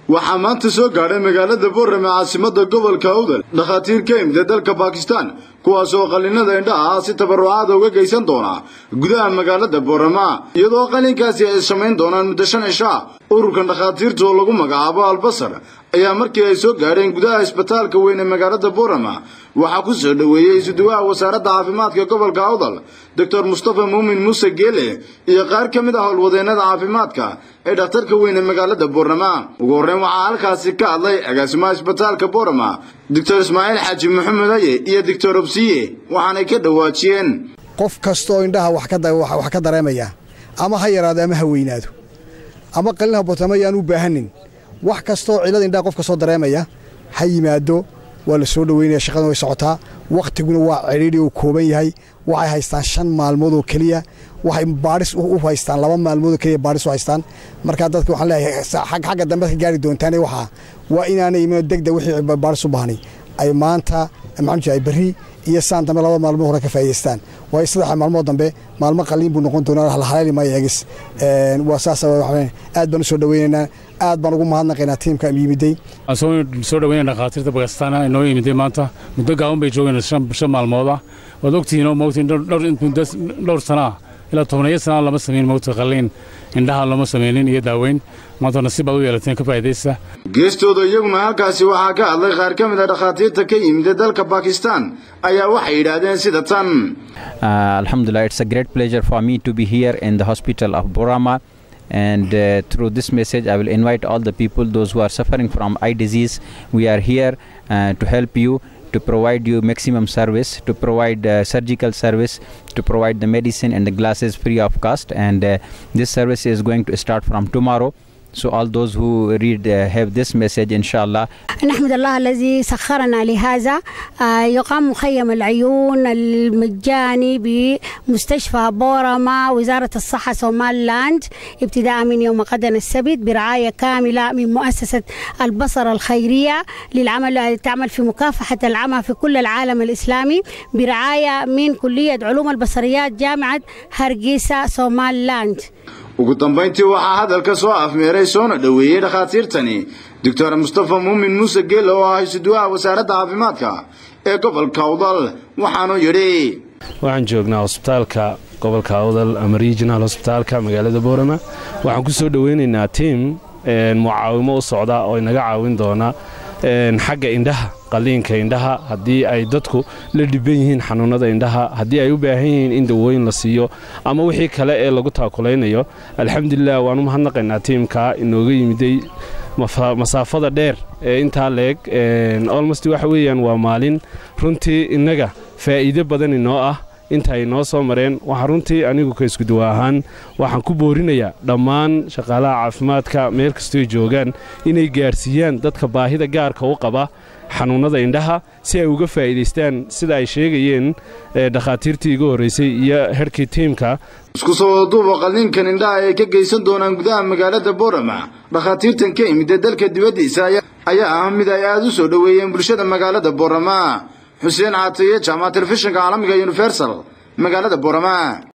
waxaa maanta soo gaadhay magaalada boorame caasimada gobolka awdal dhakhaatiir ka imida dalka bakistan kuwaas oo qallinada indhaha ah si tabarucaada uga geysan doona gudaha magaalada boorama iyadoo qallinkaasi ay samayn doonaan muddo shan cisho ah ururkan dhakhaatiirta oo lagu magacaabo albasar ayaa markii ay soo gaadheen gudaha isbitaalka weyn ee magaalada boorama waxaa ku soo dhoweeyey isuduwaha wasaaradda caafimaadka gobolka awdal doctor mustafa muumin muuse geele iyo qaar ka mid ah howlwadeennada caafimaadka ee dhakhtarka weyn ee magaalada boorama ugu horreyn waxaa halkaasi ka hadlay agaasimaha isbitaalka boorama doctor ismaaciil xaaji maxamed aye iyo doctor obsiye waxaanay ka dhawaajiyeen qof kastaoo indhaha wax ka dareemaya ama ha yaraado ama ha weynaado ama qalin habootama yaan u baahanin wax kastaoo cilada indhaha qof kastoo dareemaya ha yimaado waa la soo dhoweynaya shaqadan way socotaa wakhtiguna waa cidhiidhi uu kooban yahay waxay haystaan shan maalmood oo keliya waxay baadhis u haystaan laba maalmood oo keliya baadhis u haystaan markaa dadka waxaan leeyahay xagga dambe ka gaari doontaane waxaa waa inaanay imin degdeg wixii baadhis u baahnay ay maanta maxaan ay berri iyo saan dambe laba maalmood hore ka faa'idaystaan waayo saddexa maalmood dambe maalmo qalliin buu noqon doonaa haleeli maayo eegis waa saas aad baan u soo dhoweynaynaa aad baan ugu mahadnaqaynaa tiimka yimiday soo dhaweynaya dhakhaatiirta bakistaan inoo yimiday maanta muddo gaaban bay joogeen shan maalmood ah waad ogtihiin oo mogtiin dhowr sana ah ilaa tobaniyo sanaa lama samayn mogta qalliin indhaha lama samaynin iyo daaweyn maanta nasiib baad u yeelateen ka faa'idaysta geestooda iyaguna halkaasi waxaa ka hadlay qaar ka mid a dhakhaatiirta ka yimid dalka bakistan ayaa waxay yidhaahdeen sida tan alxamdulilah it's a great pleasure for me to be here in the hospital of borama and uh, through this message i will invite all the people those who are suffering from eye disease we are here uh, to help you to provide you maximum service to provide uh, surgical service to provide the medicine and the glasses free of cost and this service is going to start from tomorrow so all those who read uh, have this message إن شاء الله نحمد الله الذي سخرنا لهذا آه يقام مخيم العيون المجاني بمستشفى بورما وزارة الصحة سومال لاند ابتداء من يوم غدا السبت برعاية كاملة من مؤسسة البصر الخيرية للعمل تعمل في مكافحة العمى في كل العالم الإسلامي برعاية من كلية علوم البصريات جامعة هرقيسة سومال لاند ugu dambayntii waxaa hadalka soo afmeeray soona dhoweeyey dhakhaatiirtani doctor mustafa muumin muuse geele oo ah isuduwaha wasaaradda caafimaadka ee gobolka awdal waxaanuu yidhi waxaan joognaa hosbitaalka gobolka awdal ama regional hosbitaalka magaalada boorama waxaan ku soo dhoweynaynaa tiim mucaawimo u socda oo inaga caawin doona xagga indhaha qaliinka indhaha haddii ay dadku la dhiban yihiin xanuunada indhaha haddii ay u baahan yihiin in dawooyin la siiyo ama wixii kale ee lagu taakulaynayo alxamdulilah waan u mahadnaqaynaa tiimka inooga yimiday masaafada dheer ee intaa leeg olmost waxa weeyaan waa maalin runtii innaga faa'iide badan inoo ah inta ay noo soo mareen waxaa runtii anigu ka iskuduwa ahaan waxaan ku boorinayaa dhammaan shaqaalaha caafimaadka meel kastoy joogaan inay gaadhsiiyaan dadka baahida gaarka u qaba xanuunnada indhaha si ay uga faa'iidaystaan sida ay sheegayeen dhakhaatiirtii iga horraysay iyo herhkii tiimka isku soo duuba qalliinkan indhaha ay ka geysan doonaan gudaha magaalada boorama dhakhaatiirtan ka imida dalka dibaddiisa ayaa ah mid ay aad u soo dhoweeyeen bulshada magaalada boorama xuseen caataye jaamaca telefishinka caalamiga universal magaalada boorama